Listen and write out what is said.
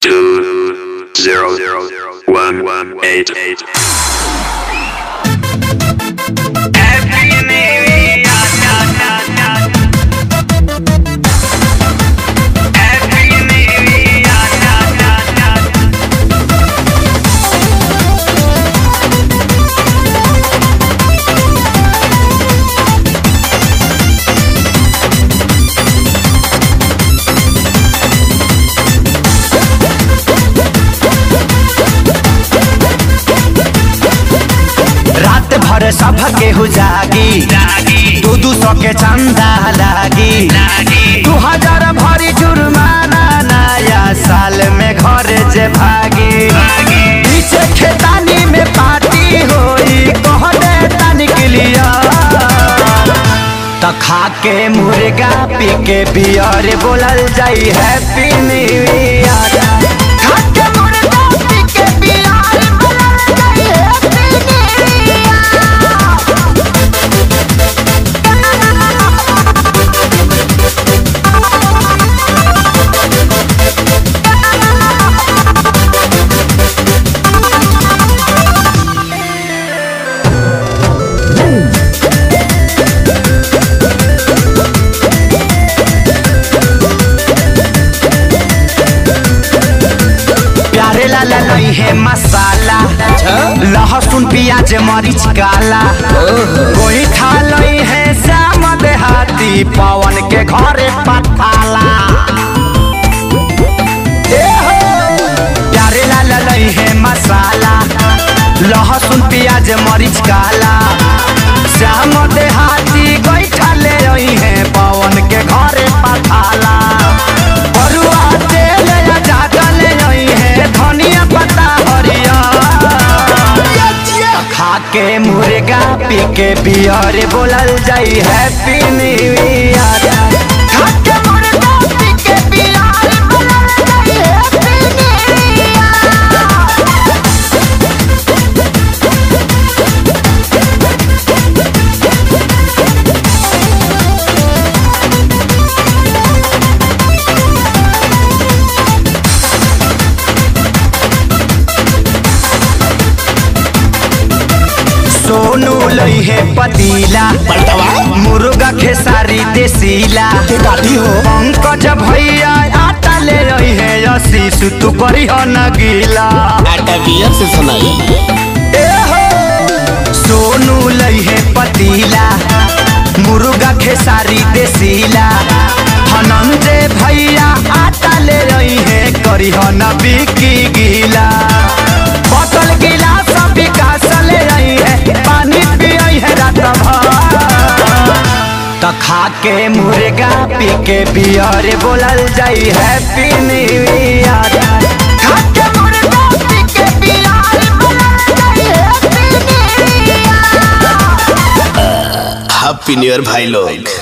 two zero zero one one eight eight. रात भर सब केहू जागी दू दू सौ के चंदा लागी दू हजार भरी जुर्माना नया साल में घर जे भागी पीछे खेतानी में पार्टी होई कहने तनिक लिया त खा के मुर्गा पी के बियर बोलल जाई हैप्पी न्यू ईयर खा के मुर्गा पी के बियर बोलल जाई हैप्पी प्यारे लाला नहीं है मसाला लहसुन प्याज मरीच काला कोई खा लई है श्याम देहाती पवन के घरे पठाला ए हो! प्यारे लाला नहीं है मसाला लहसुन प्याज मरीच काला श्याम देहाती गईठा ले रही है पवन के घरे पठाला बरुआ तेल या ज्यादा ले रही है धनिया पत्ता हरिया खा के मुर्गा पी के बियर बोलल जाई हैप्पी न्यू ईयर खा के मुर्गा पी के बियर बोलल जाई हैप्पी न्यू ईयर सोनू लई है पतीला मुर्गा खेसारी देसीला पंकज भैया आटा ले रही है आशीष तू करी हो न गीला आटा बियर से सुनाई ए हो सोनू लई है पतीला मुर्गा खेसारी देसीला धनंजय भैया आटा ले रही है करी हो न बिकी गीला बोतल गिलास विकास ले रही है पानी पियई है रात भर त खा के मुर्गा पी के बियर बोलल जाई हैप्पी न्यू ईयर खा के मुर्गा पी के बियर बोलल जाई happy new year happy new year भाई लोग